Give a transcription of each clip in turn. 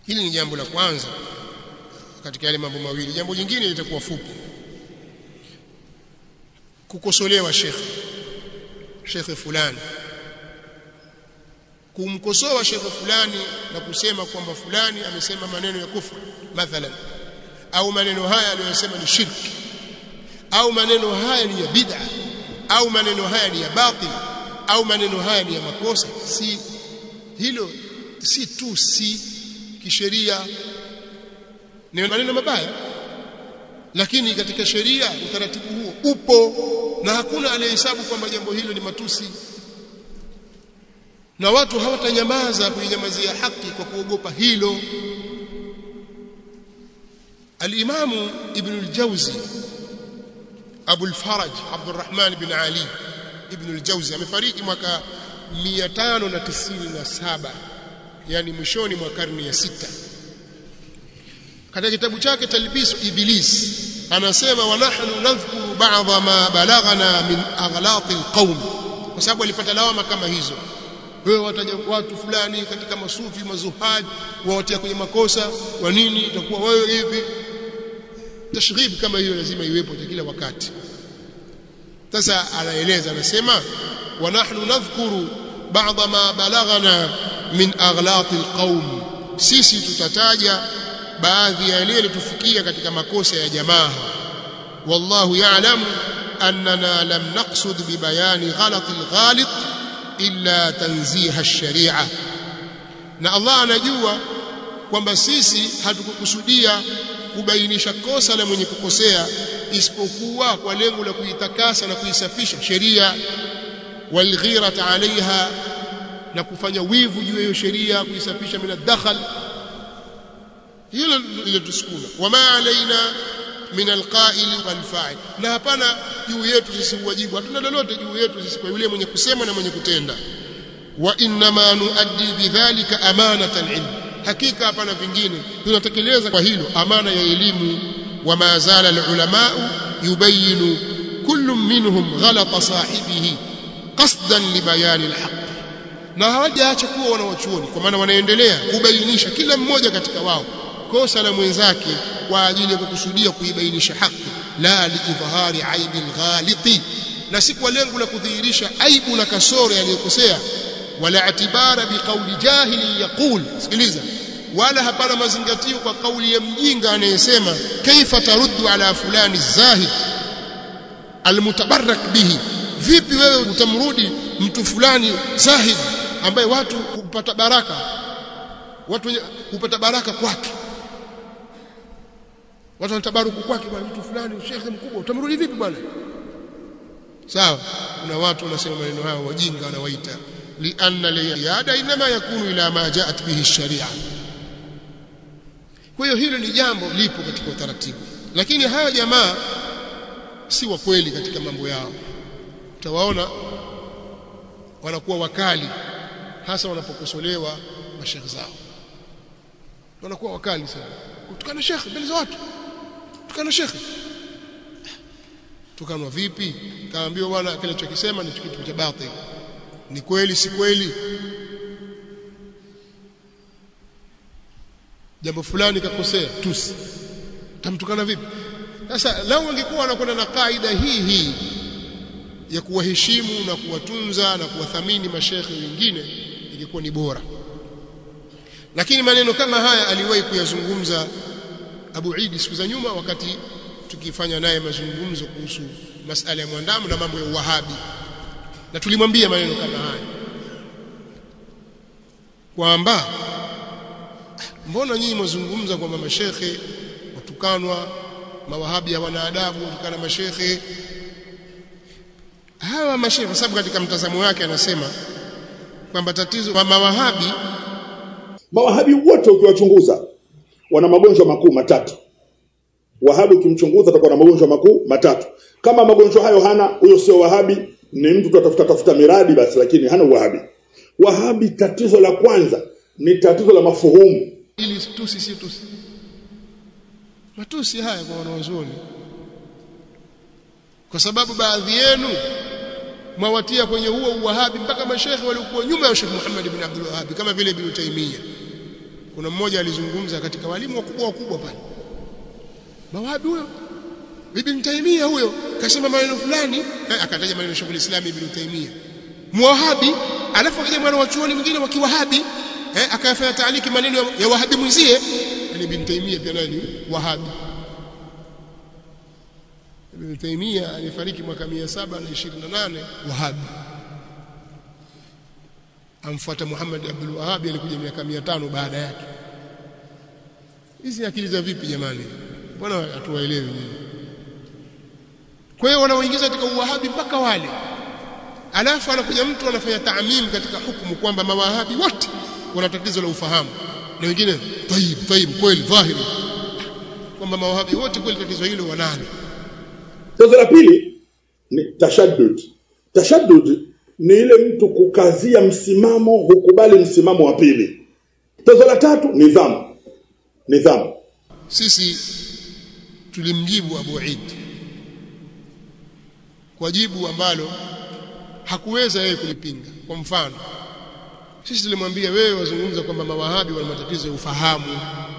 hili ni jambo la kwanza katika yale mambo mawili jambo jingine litakuwa fupi kukosolewa shekhe shekhe fulani kumkosoa shekhe fulani na kusema kwamba fulani amesema maneno ya kufru mathalan au maneno haya aliyosema ni shirki au maneno haya ni ya bid'a au maneno haya ni ya batil au maneno haya ni ya makosa si hilo si tu si kisheria ni maneno mabaya lakini katika sheria utaratibu huo upo na hakuna anayehesabu kwamba jambo hilo ni matusi na watu hawatanyamaza kuinyamazia haki kwa kuogopa hilo al-Imam Ibn al-Jawzi Abu al-Faraj Abdurrahman ibn Ali Ibn al-Jawzi amefariki mwaka 597 yani mwishoni mwa karne ya sita katika kitabu chake Talbisu Iblis anasema wa nahnu nadhkuru ba'dha ma balaghana min aghlaq alqawm kwa sababu alipata lawama kama hizo wewe wataja watu fulani katika masufi mazuhad wawatia kwenye makosa kwa nini itakuwa wewe hivi tashrib kama hiyo lazima iwepo kila wakati sasa anaeleza anasema wa nahnu nadhkuru ba'dha ma balaghana min aghlaq alqawm sisi tutataja baadhi ya yale yalitufikia katika makosa ya jamaa wallahu ya'lamu annana lam naqsud bibayani ghalat alghalit illa tanziha ash-shari'a na Allah anajua kwamba sisi hatukukusudia kubainisha kosa la mwenye kukosea isipokuwa kwa lengo la kuitakasa na kuisafisha sheria walghirata alaiha na kufanya wivu juu ya hiyo sheria kuisafisha min ad-dakhal hilo lilotusukuma wama alaina min alqa'il walfa'il na hapana juu yetu sisi wajibu hatuna lolote juu yetu sisi kwa yule mwenye kusema na mwenye kutenda wa inma nuaddi bidhalika amanata alilm hakika hapana vingine tunatekeleza kwa hilo amana ya elimu wama zala alulama yubayinu kullu minhum ghalata sahibihi qasdan libayan alhaq na hawajaacha kuwa wanawachuoni kwa maana wanaendelea kubainisha kila mmoja katika wao kosa la mwenzake kwa ajili ya kukusudia kuibainisha haki la liidhhari aibi alghaliti na si kwa lengo la kudhihirisha aibu na kasoro aliyokosea wala atibara biqauli jahili yaqul sikiliza wala hapana mazingatio kwa kauli ya mjinga anayesema kaifa taruddu ala fulani zahid almutabarrak bihi vipi wewe utamrudi mtu fulani zahid ambaye watu hupata baraka watu hupata baraka kwake watu wanatabaruku kwake bwana mtu fulani shekhe mkubwa utamrudi vipi bwana sawa kuna watu wanasema maneno hayo wajinga wanawaita lianna liyada inma yakunu ila ma jaat bihi sharia kwa hiyo hilo ni jambo lipo katika utaratibu lakini hawa jamaa si wa kweli katika mambo yao utawaona wanakuwa wakali hasa wanapokosolewa mashekhe zao wanakuwa wakali sana kutukana shekhe mbele za watu tukana shekhe tukanwa vipi kaambiwa bwana kile chokisema ni kitu cha batil ni kweli si kweli jambo fulani kakosea tusi tamtukana vipi sasa lau angekuwa anakwenda na kaida hii hii ya kuwaheshimu na kuwatunza na kuwathamini mashekhe wengine ingekuwa ni bora lakini maneno kama haya aliwahi kuyazungumza Abu Idi siku za nyuma wakati tukifanya naye mazungumzo kuhusu masala ya mwandamo na mambo ya uwahabi na tulimwambia maneno kama haya kwamba mbona nyinyi mwazungumza kwamba mashekhe watukanwa mawahabi hawana adabu watukana mashekhe hawa mashekhe kwa sababu katika mtazamo wake anasema kwamba tatizo wa mawahabi mawahabi wote ukiwachunguza wana magonjwa makuu matatu wahabi ukimchunguza atakuwa na magonjwa makuu matatu kama magonjwa hayo hana huyo sio wahabi ni mtu tutafuta tafuta miradi basi lakini hana wahabi wahabi tatizo la kwanza ni tatizo la mafuhumu ili tusi si tusi matusi haya kwa wanazuoni kwa sababu baadhi yenu mwawatia kwenye huo uwahabi mpaka mashekhe waliokuwa nyuma ya Sheikh Muhammad ibn Abdul Wahhab kama vile Ibn Taymiyyah kuna mmoja alizungumza katika walimu wakubwa wakubwa pale mawahabi huyo Ibn Taymiyyah huyo kasema maneno fulani eh, akataja maneno Sheikh Islam Ibn Taymiyyah muwahabi alafu akaja mwana wa chuoni mwingine wa kiwahabi eh, akayafanya taaliki maneno ya, ya wahabi mwenzie yani Ibn Taymiyyah pia naye ni wahabi Ibn Taymiyyah alifariki mwaka 728 wahabi amfuata Muhammad Abdul Wahhab alikuja miaka 500 baada yake hizi akili za vipi jamani mbona hatuwaelewi nyinyi kwa hiyo wanaoingiza katika uwahabi mpaka wale alafu anakuja mtu anafanya taamim katika hukumu kwamba mawahabi wote wana tatizo la ufahamu na wengine tayib tayib kweli dhahiri kwamba mawahabi wote kweli tatizo hilo wanalo Tatizo la pili ni tashaddud. Tashaddud ni ile mtu kukazia msimamo, hukubali msimamo wa pili. Tatizo la tatu nidhamu. Nidhamu. sisi tulimjibu Abu Eid kwa jibu ambalo hakuweza yeye kulipinga kwa mfano sisi tulimwambia wewe wazungumza kwamba mawahabi wana matatizo ya ufahamu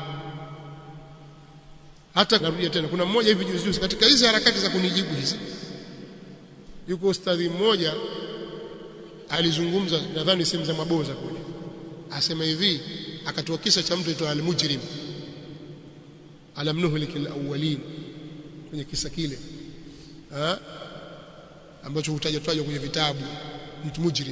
hata narudia tena kuna mmoja hivi juzi juzi katika hizi harakati za kunijibu hizi yuko ustadhi mmoja alizungumza nadhani sehemu za maboza kule asema hivi akatoa kisa cha mtu aitwa al-mujrim alam nuhlik al-awwalin kwenye kisa kile ha? ambacho hutajwa tajwa kwenye vitabu mtu mujrim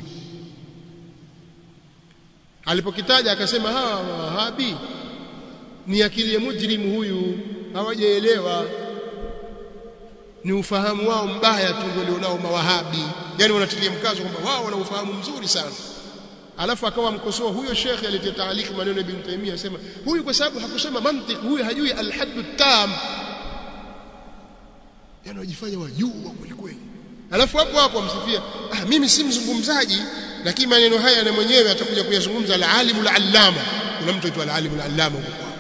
alipokitaja akasema hawa wahabi ni akili ya mujrimu huyu hawajaelewa ni ufahamu wao mbaya tu ndio walionao mawahabi yani wanatilia mkazo kwamba wao wana ufahamu mzuri sana alafu akawa mkosoa huyo shekhe aliyetia taaliki maneno ya Ibn Taymiyyah asema huyu kwa sababu hakusoma mantiki huyu hajui al-haddu tam yani wajifanya wajua kweli kweli alafu hapo hapo amsifia ah mimi si mzungumzaji lakini maneno haya na mwenyewe atakuja kuyazungumza al-alimu al-allama kuna mtu aitwa al-alimu al-allama huko kwao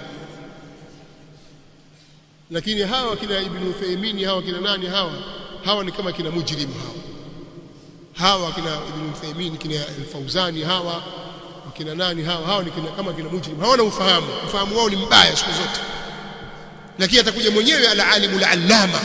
lakini hawa kina Ibn Uthaymeen hawa kina nani hawa hawa ni kama kina mujrim hawa hawa kina Ibn Uthaymeen kina Al-Fauzani hawa kina nani hawa hawa ni kina, kama kina mujrim hawana ufahamu ufahamu wao ni mbaya siku zote lakini atakuja mwenyewe al-alimu al-allama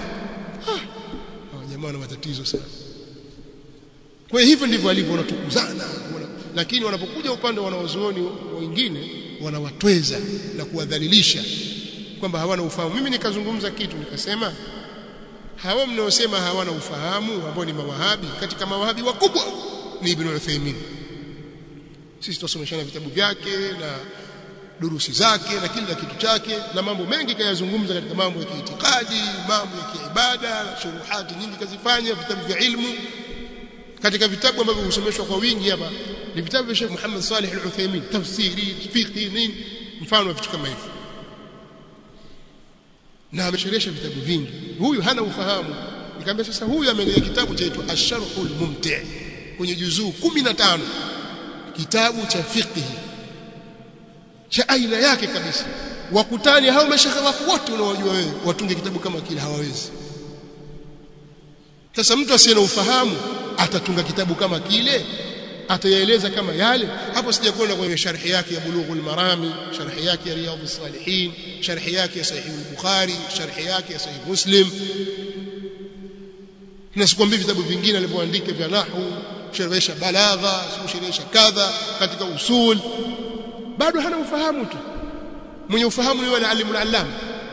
hawa jamaa wana matatizo sana kwa hiyo hivyo ndivyo walivyo wanatukuzana wana, lakini wanapokuja upande wa wanaozuoni wengine wanawatweza na kuwadhalilisha kwamba hawana ufahamu mimi nikazungumza kitu nikasema hawa mnaosema hawana ufahamu ambao ni mawahabi katika mawahabi wakubwa ni Ibn Uthaymeen sisi tusomeshana vitabu vyake na durusi zake na kila kitu chake na mambo mengi kayazungumza katika mambo ya kiitikadi mambo ya kiibada shuruhati nyingi kazifanya vitabu vya ilmu katika vitabu ambavyo husomeshwa kwa wingi hapa ni vitabu vya Sheikh Muhammad Salih Al-Uthaymeen tafsiri fiqh nini mfano wa vitu kama hivyo na amesherehesha vitabu vingi huyu hana ufahamu nikamwambia sasa huyu ameandika kitabu chaitwa Ash-Sharhul Mumti' kwenye juzuu 15 kitabu cha fiqh cha aina yake kabisa wakutani hao mashaka wako wote unaowajua wewe watunge kitabu kama kile hawawezi sasa mtu asiye na ufahamu atatunga kitabu kama kile atayaeleza kama yale hapo sijakwenda kwenye sharhi yake ya bulughul marami sharhi yake ya riyadhus salihin sharhi yake ya sahih al-bukhari sharhi yake ya sahih muslim na sikwambii vitabu vingine alivyoandika vya nahwu sharhisha balagha sharhisha kadha katika usul bado hana ufahamu tu mwenye ufahamu ni wale alimul allama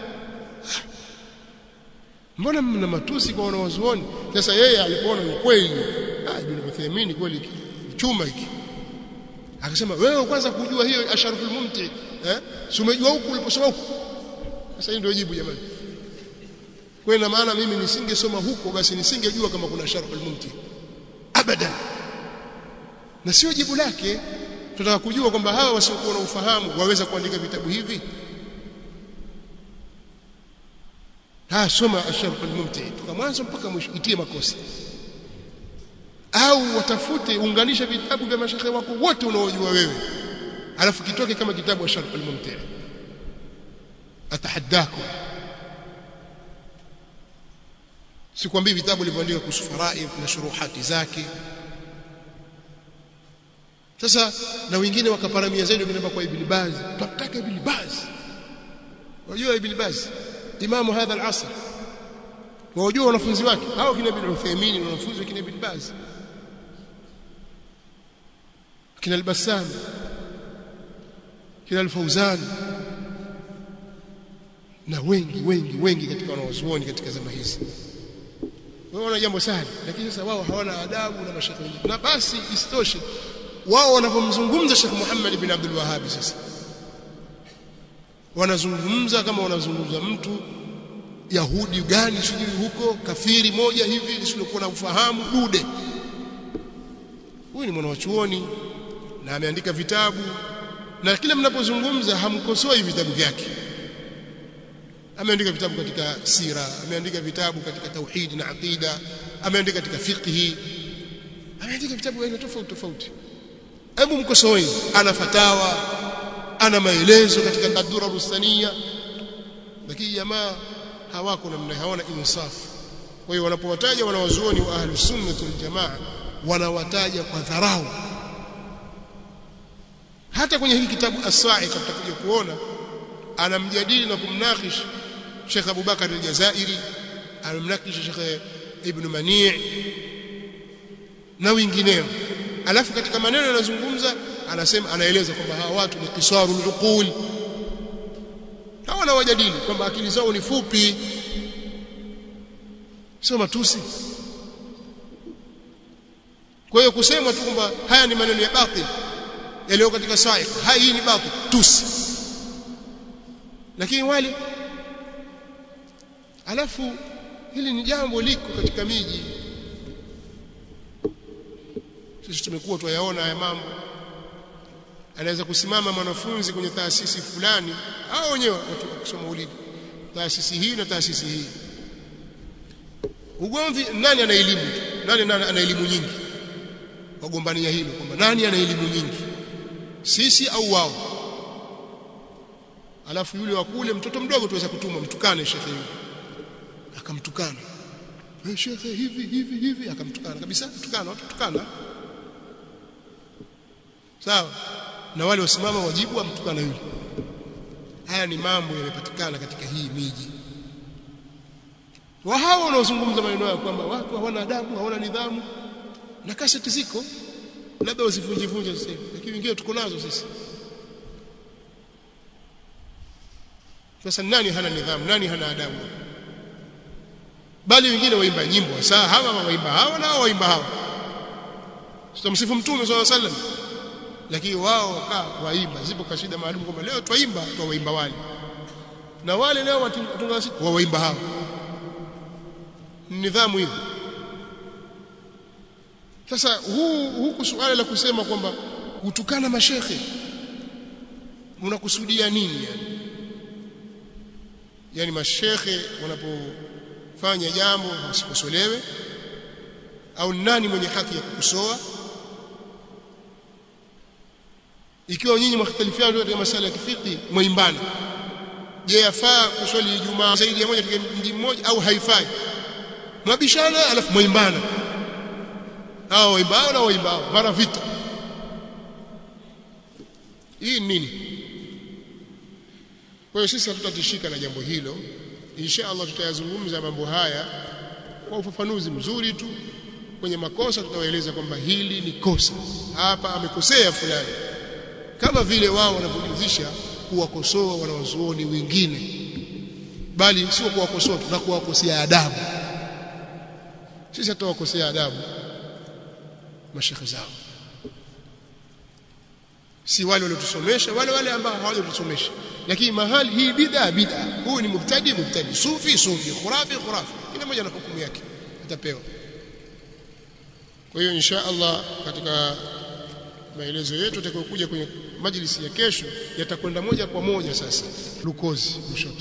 mbona mna matusi kwa wanawazuoni sasa yeye alipoona ni kweli ah ibn Uthaymeen kweli chuma hiki akasema wewe kwanza kujua hiyo asharful mumti eh si umejua huku uliposoma huku sasa hii ndio jibu jamani kwa ina maana mimi nisingesoma huko basi nisingejua kama kuna asharful mumti abadan na sio jibu lake tunataka kujua kwamba hawa wasiokuwa na ufahamu waweza kuandika vitabu hivi ha soma asharful mumti toka mwanzo mpaka mwisho itie makosa au watafute unganisha vitabu vya mashekhe wako wote unaojua wewe alafu kitoke kama kitabu wa sharh al-mumti atahaddakum sikwambii vitabu vilivyoandikwa kuhusu faraid na shuruhati zake sasa na wengine wakaparamia zaidi wakaenda kwa Ibn Baz tunataka Ibn Baz wajua Ibn Baz imamu hadha al-asr wajua wanafunzi wake hao kina Ibn Uthaymeen na wanafunzi wa kina Ibn Baz kina al-Bassam kina al-Fawzan na wengi wengi wengi katika wanawazuoni katika zama hizi wanaona jambo sana lakini sasa wao hawana adabu na mashaka wengine na basi isitoshe wao wanapomzungumza Sheikh Muhammad ibn Abdul Wahhab sasa wanazungumza kama wanazungumza mtu Yahudi gani sijui huko kafiri moja hivi lisilokuwa na ufahamu dude huyu ni mwanachuoni na ameandika vitabu na kila mnapozungumza hamkosoi vitabu vyake ameandika vitabu katika sira ameandika vitabu katika tauhid na aqida ameandika katika fiqhi ameandika vitabu aina tofauti tofauti hebu mkosoeni ana fatawa ana maelezo katika ad-dura rustania lakini jamaa hawako namna hawana insaf kwa hiyo wanapowataja wanawazuoni wa ahlus sunnah wal jamaa wanawataja kwa dharau hata kwenye hiki kitabu as-sa'iq tutakuja kuona anamjadili na kumnakish Sheikh Abu Bakar al-Jazairi anamnakish Sheikh Ibn Mani' na wengineo alafu katika maneno yanazungumza anasema anaeleza kwamba hawa watu ni qisarul uqul hawana wajadili kwamba akili zao ni fupi sio matusi kwa hiyo kusema tu kwamba haya ni maneno ya batil yaliyo katika sahihi haya hii ni batil tusi lakini wale alafu hili ni jambo liko katika miji sisi tumekuwa tuyaona haya mambo anaweza kusimama mwanafunzi kwenye taasisi fulani au wenyewe watu kusoma ulidi taasisi hii na taasisi hii ugomvi nani ana elimu nani nani ana elimu nyingi wagombania hilo kwamba nani ana elimu nyingi sisi au wao alafu yule wa kule mtoto mdogo tuweza kutuma mtukane shekhe yule akamtukana eh shekhe hivi hivi hivi akamtukana kabisa mtukana watu tukana sawa na wale wasimama wajibu amtukana yule haya ni mambo yamepatikana katika hii miji wa hao wanaozungumza maneno yao kwamba watu hawana adabu hawana nidhamu na kaseti ziko labda wasivunje vunje sasa lakini wengine tuko nazo sisi sasa nani hana nidhamu nani hana adabu bali wengine waimba nyimbo saa hawa waimba hawa na waimba hawa tutamsifu mtume swalla sallam lakini wao wakaa waimba zipo kashida maalum kwamba leo twaimba twawaimba wale na wale leo watunga siku waimba hawa nidhamu hiyo sasa huu huku suala la kusema kwamba kutukana mashekhe unakusudia nini yani yani mashekhe wanapofanya jambo wasikosolewe au nani mwenye haki ya kukosoa ikiwa nyinyi mختلفiana katika masala ya kifiki mwaimbana je yafaa kuswali Ijumaa zaidi ya moja katika mji mmoja au haifai mwabishana alafu mwaimbana hao waimbao na waimbao mara vita hii nini kwa hiyo sisi hatutatishika na jambo hilo insha Allah tutayazungumza mambo haya kwa ufafanuzi mzuri tu kwenye makosa tutawaeleza kwamba hili ni kosa hapa amekosea fulani kama vile wao wanavyojuzisha kuwakosoa wanawazuoni wengine bali sio kuwakosoa tu na kuwakosea adabu sisi hatutawakosea adabu mashekhe zao si wale waliotusomesha wale wale ambao hawajatusomesha lakini mahali hii bid'a bid'a huyu ni mubtadi mubtadi sufi sufi khurafi khurafi kila mmoja na hukumu yake atapewa kwa hiyo insha Allah katika maelezo yetu yatakayokuja kwenye majlisi ya kesho yatakwenda moja kwa moja sasa lukozi kushoto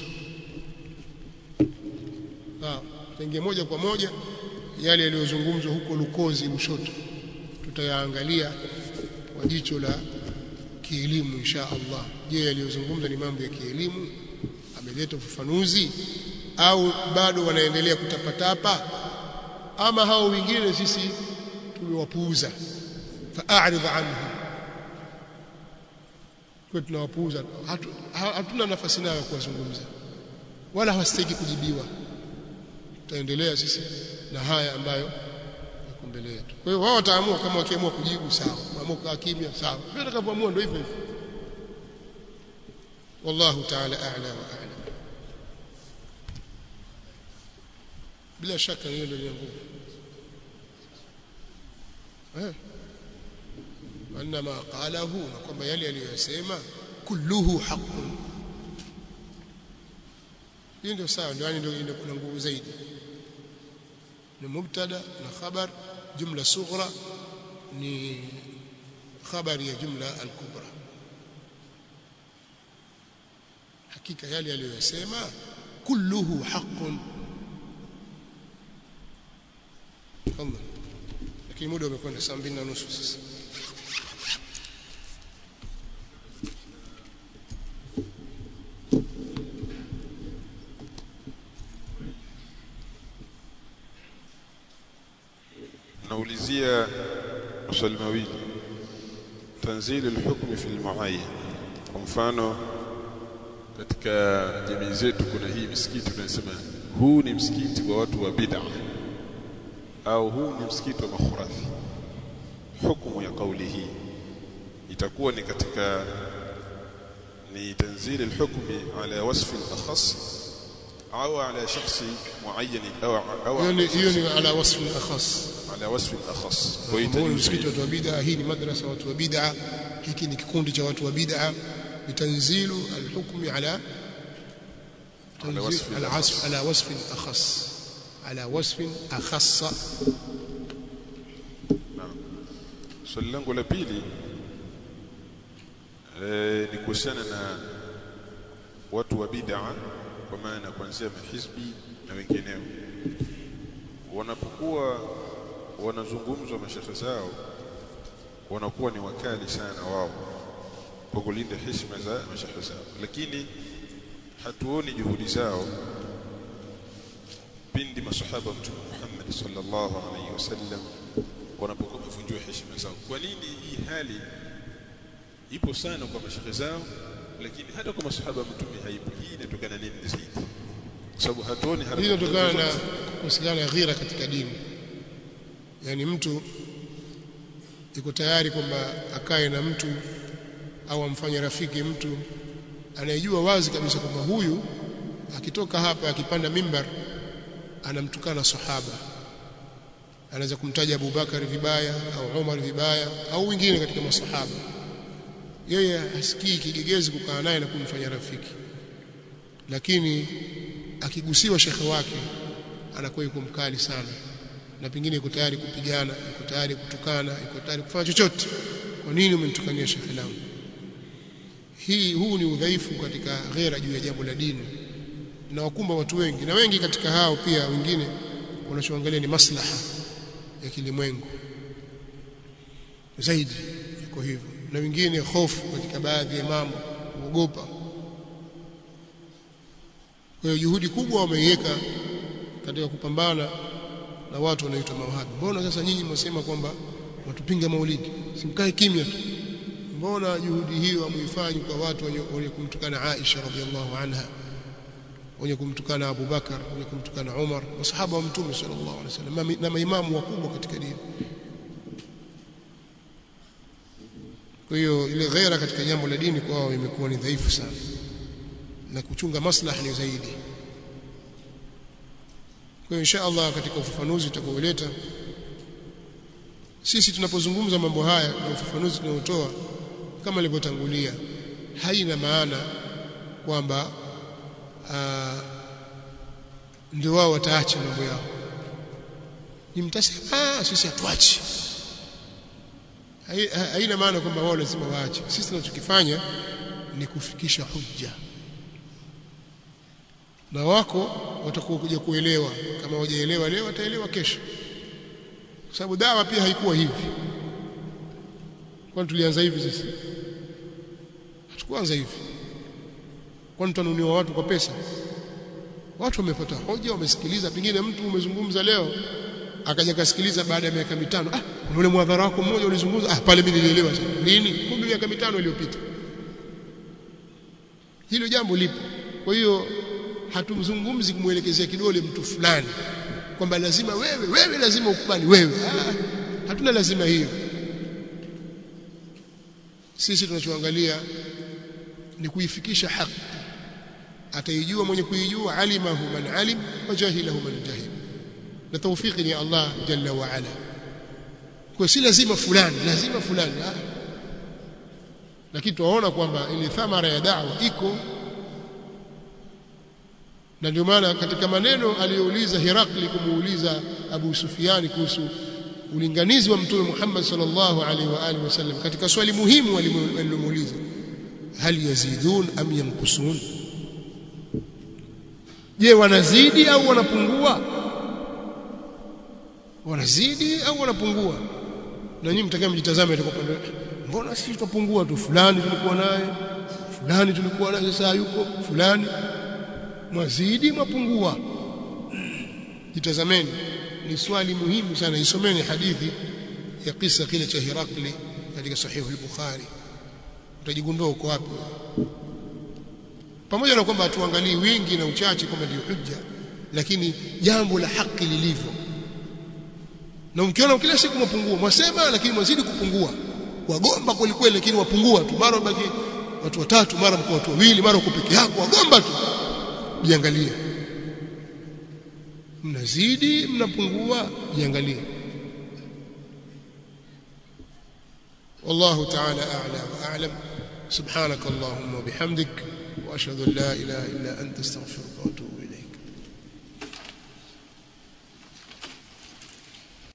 ah tenge moja kwa moja yale yaliyozungumzwa huko lukozi kushoto tutayaangalia kwa jicho la kielimu insha Allah je yaliyozungumza ni mambo ya kielimu ameleta ufafanuzi au bado wanaendelea kutapatapa ama hao wengine sisi tumewapuuza fa'arid anhu kwa tunawapuuza hatu, hatuna nafasi nayo ya kuwazungumza wala hawastahili kujibiwa tutaendelea sisi na haya ambayo yako mbele yetu kwa hiyo wao wataamua kama wakiamua kujibu sawa waamua kukaa kimya sawa vile watakavyoamua ndio hivyo hivyo wallahu ta'ala a'la wa a'lam bila shaka hiyo ndio nguvu eh وانما قاله na kwamba yale aliyosema kulluhu haqqun hii ndio sawa ndio yani ndio kuna nguvu zaidi ni mubtada na khabar jumla sughra ni khabari ya jumla al-kubra hakika yale aliyosema kulluhu haqqun Allah lakini muda umekwenda saa mbili na nusu sasa naulizia maswali mawili tanzili alhukmi fi almuayyan kwa mfano katika jamii zetu kuna hii misikiti tunasema huu ni msikiti kwa watu wa bid'a au huu ni msikiti wa makhurafi hukumu ya kauli hii itakuwa ni katika ni tanzili alhukmi ala wasfi alakhas au ala shakhsi muayyan au au hiyo ni hiyo ni ala wasfi akhas ala wasfi alakhas kwa hiyo huu ni itajuzu msikiti wa watu wa bid'a hii ni madrasa watu wa bid'a hiki ni kikundi cha watu wa bid'a bitanzilu alhukmi ala على وصف على وصف على وصف أخص على وصف أخص Naam. Swali langu la pili eh, ni kuhusiana na watu wa bid'a kwa maana kuanzia mahizbi na wengineo wanapokuwa wanazungumzwa mashehe zao wanakuwa ni wakali sana wao kwa kulinda heshima za mashehe zao lakini hatuoni juhudi zao pindi masahaba wa mtume Muhammad sallallahu alaihi wasallam wanapokuwa wamevunjiwa heshima zao. Kwa nini hii hali ipo sana kwa mashehe zao, lakini hata kwa masahaba wa mtume haipo? Hii inatokana nini zaidi? Kwa sababu hatuoni hii harakati inatokana na zozote. kuhusiana na ghira katika dini yaani mtu yuko tayari kwamba akae na mtu au amfanye rafiki mtu anayejua wazi kabisa kwamba huyu akitoka hapa akipanda mimbar anamtukana sahaba anaweza kumtaja Abu Bakar vibaya au Umar vibaya au wengine katika masahaba yeye hasikii kigegezi kukaa naye na kumfanya rafiki lakini akigusiwa shekhe wake anakuwa yuko mkali sana na pengine yuko tayari kupigana yuko tayari kutukana yuko tayari kufanya chochote kwa nini umenitukania shekhe langu hii huu ni udhaifu katika ghera juu ya jambo la dini na wakumba watu wengi na wengi katika hao pia wengine wanachoangalia ni maslaha ya kilimwengu zaidi iko hivyo na wengine hofu katika baadhi ya mambo kuogopa kwa hiyo juhudi kubwa wameiweka katika kupambana na watu wanaoitwa mawahabi mbona sasa nyinyi mwasema kwamba watupinga maulidi simkae kimya tu mbona juhudi hiyo hamuifanyi kwa watu wenye, wenye kumtukana Aisha radhiallahu anha wenye kumtukana Abu Bakar wenye kumtukana Umar masahaba wa mtume sallallahu alaihi wasallam mami- na maimamu wakubwa katika dini kwa hiyo ile ghera katika jambo la dini kwao imekuwa ni dhaifu sana na kuchunga maslaha ni zaidi kwa hiyo insha Allah katika ufafanuzi utakaoleta sisi tunapozungumza mambo haya na ufafanuzi tunaotoa kama nilivyotangulia haina maana kwamba ah, ndio wao wataacha mambo yao ni mtasema "Ah, sisi hatuachi Hai- ha- haina maana kwamba wao lazima waache sisi tunachokifanya ni kufikisha hujja na wako watakuwa kuja kuelewa kama wajaelewa leo wataelewa kesho kwa sababu dawa pia haikuwa hivi kwani tulianza hivi sisi hatukuanza hivi kwani tunanuniwa watu kwa pesa watu wamepata hoja wamesikiliza pengine mtu umezungumza leo akaja kasikiliza baada ya miaka mitano ah kuna ule mwadhara wako mmoja ulizungumza ah pale mimi nilielewa sasa lini kumbe miaka mitano iliyopita hilo jambo lipo kwa hiyo hatumzungumzi kumwelekezea kidole mtu fulani kwamba lazima wewe wewe lazima ukubali wewe ah, hatuna lazima hiyo sisi tunachoangalia ni kuifikisha haki ataijua mwenye kuijua alimahu man alim wa jahilahu man jahil na tawfiki ni Allah jalla wa ala kwa si lazima fulani lazima fulani ah. lakini tunaona kwamba ile thamara ya da'wa iko na ndio maana katika maneno aliyouliza Herakli kumuuliza Abu Sufiani kuhusu ulinganizi wa Mtume Muhammad sallallahu alaihi wa alihi wasallam katika swali muhimu alilomuuliza hal yazidun am yanqusun je wanazidi au wanapungua wanazidi au wanapungua na nyinyi mtakia mjitazame kwa pande mbona sisi tupungua tu fulani tulikuwa naye fulani tulikuwa naye sasa yuko fulani mwazidi mwapungua jitazameni ni swali muhimu sana isomeni hadithi ya kisa kile cha Herakli katika sahihu al-Bukhari utajigundua uko wapi pamoja na kwamba hatuangalii wingi na uchache kwamba ndio hujja lakini jambo la haki lilivyo na mkiona kila siku mapungua mwasema lakini mwazidi kupungua wagomba kweli kweli lakini wapungua tu mara baki watu watatu mara mko watu wawili mara uko peke yako wagomba tu jiangalie mnazidi mnapungua jiangalie والله تعالى أعلى وأعلم سبحانك اللهم وبحمدك وأشهد أن لا إله إلا أنت استغفرك وأتوب إليك